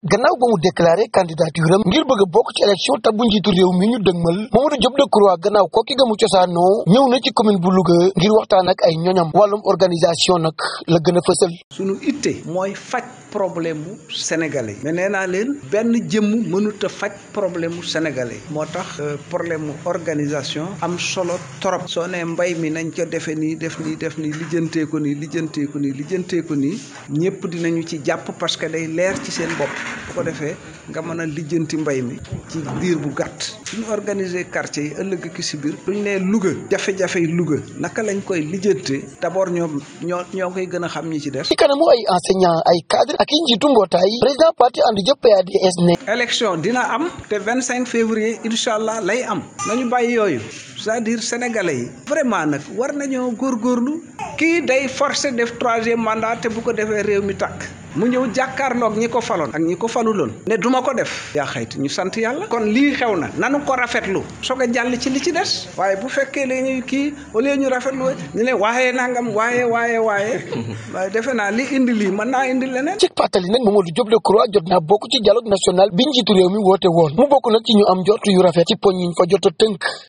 gannaaw ba mu déclaré candidature am ngir bëgg a bokk ci élection tabbu njiitu réew mi ñu dëgmal Mamadou Diop Decroix gannaaw kokki ga mu cosaanoo ñëw na ci commune bu Louga ngir waxtaan ak ay ñoñam wàllum organisation nag la gën a fësal. sunu itte mooy faj problème mu sénégalais mais nee naa leen benn jëmm mënut a faj problème mu sénégalais moo tax problème mu organisation am solo trop soo nee mbay mi nañ ko defee nii def nii def nii lijjantee ko nii lijjantee ko nii lijjantee ko nii ñëpp dinañu ci jàpp parce que day leer ci seen bopp bu ko defee nga mën a lijjanti mbay mi ci diir bu gàtt suñu organiser quartier yi ëllëg ki si biir duñ nee Louga jafe-jafe yi Louga naka lañ koy lijjantee d'abord ñoom ñoo ñoo koy gën a xam ñi ci des. ci kanamu ay enseignants ay cadres ak i njiitu mbootaay président parti ànd jëpp PADS ne. élection dina am te vingt cinq février incha allah lay am nañu bàyyi yooyu c'est-à-dire sénégalais yi vraiment nag war nañoo góorgóorlu kii day forcer def troisième mandat te bu ko defee réew mi tàkk mu ñëw jàkkaarloog ñi ko faloon ak ñi ko faluloon ne duma ko def yaa xayti ñu sant yàlla kon lii xew na nanu ko rafetlu soog a jàll ci li ci des waaye bu fekkee la ñuy kii au lieu ñu rafetlu ñu ne waaye nangam waaye waaye waaye waaye defe naa li indi lii mën naa indi leneen ci pàttali nag Mamadou Diop Decroix jot naa bokk ci dialogue national bi njiitu réew mi woote woon mu bokk nag ci ñu am njort yu rafet ci poñ yiñ fa jot a tënk